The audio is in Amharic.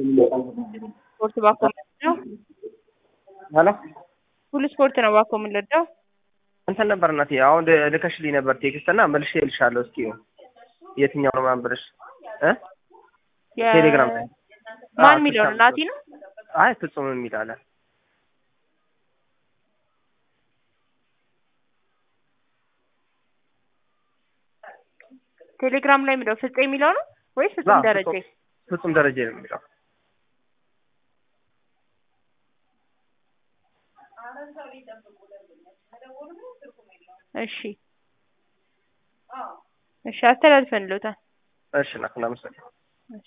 ስፖርት ባኮ የምንወደው ሄሎ ሁሉ ስፖርት ነው ባኮ የምንወደው። እንትን ነበር እናቴ አሁን ል- ልከሽልኝ ነበር ቴክስት እና መልሼ እልሻለሁ። እስኪ የትኛው ነው ማንብርሽ እ የ- ቴሌግራም ላይ ማን አዎ፣ የሚለው ነው? ፍጹም። ናቲ ነው። አይ ፍጹም የሚል አለ። ቴሌግራም ላይ የሚለው ፍፄ የሚለው ነው ወይስ አዎ፣ ፍጹም ደረጀ? ፍጹም- ፍጹም ደረጀ ነው የሚለው። እሺ እሺ፣ አስተላልፈንልዎታል። እሺ ና እናመሰግናለን።